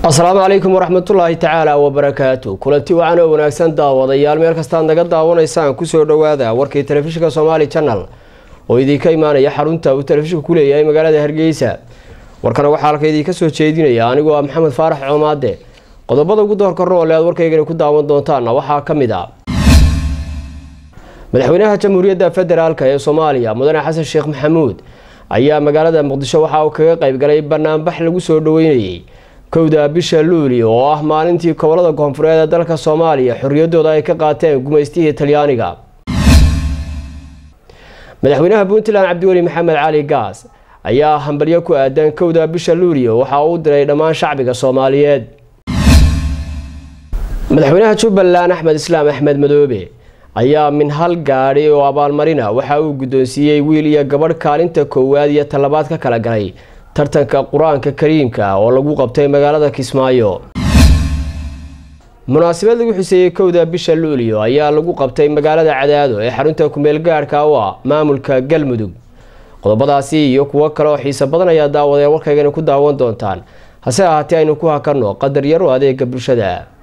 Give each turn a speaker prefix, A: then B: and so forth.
A: asalaamu calaykum waraxmatullaahi tacaala wabarakaatu kulanti wacan oo wanaagsan daawadayaal meel kastaad naga daawanaysaan kusoo dhowaada warkii telefishinka somaali janal oo idinka imaanaya xarunta uu telefishinku ku leeyahay magaalada hargeysa warkana waxaa halka idinka soo jeedinaya anigoo ah maxamed faarax coomaade qodobada ugu doorka roole aad warkaygani ku daawan doontaana waxaa ka mid a madaxweynaha jamhuuriyadda federaalk ee soomaaliya mudane xasan sheekh maxamuud ayaa magaalada muqdisho waxa uu kaga qaybgalay banaanbax lagu soo dhaweynayay kowda bisha luuli oo ah maalintii gobolada koonfureed ee dalka soomaaliya xorriyadooda ay ka qaateen gumaystihii talyaaniga madaxweynaha puntland cabdiweli maxamed cali gaas ayaa hambalyo ku aadan kowda bisha luulio waxa uu diray dhammaan shacbiga soomaaliyeed madaxweynaha jubbaland axmed islaam axmed madoobe ayaa min hal gaadhi oo abaalmarina waxa uu guddoonsiiyey wiil iyo gabadh kaalinta koowaad iyo talabaad ka kala galay tartanka qur-aanka kariimka oo lagu qabtay magaalada kismaayo munaasabad lagu xuseeyey kowda bisha luulio ayaa lagu qabtay magaalada cadaado ee xarunta kumeel gaadhka u ah maamulka galmudug qodobadaasi iyo kuwo kale oo xiiso badan ayaa daawadeen warkaygani ku daawan doontaan hase ahaatee aynu ku hakanno qadar yar oo adeega bulshada